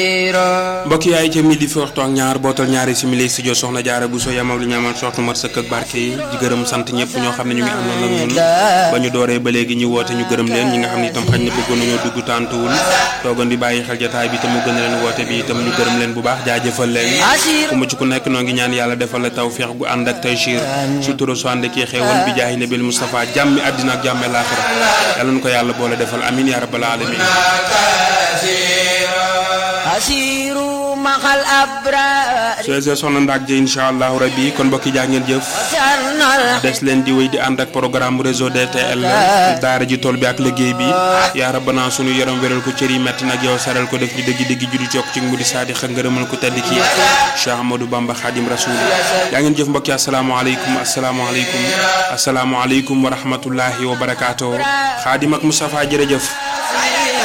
mbokk yaay ca midi fi waxtu ak ñaar bootal ñaari simili studio soxna jaara bu so yamal lu ñu amal soxna mat sëkk ak barke yi di gërëm sant ñëpp ñoo xam ne ñu ngi àndoon ak ñun ba ñu dooree ba léegi ñu woote ñu gërëm leen ñi nga xam ne itam xañ na bëggoon nañoo dugg tàntuwul toogoon di bàyyi xel jataay bi te mu gën a leen woote bi itam ñu gërëm leen bu baax jaajëfal leen ku mucc ku nekk noo ngi ñaan yàlla defal la tawfeex gu ànd ak taysiir sutura su ànd kii xéewal bi jaahi nabil Mustafa jàmmi àddina ak jàmme laaxira yàlla na ko yàlla boole defal amin ya rabbal alamin asiru maxal abrar soo soxna ndaak ji incha allahu rabbi kon mbokki jaa ngeen jëf des leen di wéy di ànd ak programme réseau DTL daara ji tool bi ak liggéey bi yaa rabbana sunu yaram wéral ko cër yi metti nag yow saral ko def ñu dëgg dëgg judi yokk ci mu di saadi xa ngërëmal ko tedd ki Cheikh Amadou Bamba Khadim Rasoul yaa ngeen jëf mbokki asalaamaaleykum asalaamaaleykum asalaamaaleykum wa rahmatullahi wa barakaatu Khadim ak Moustapha jërëjëf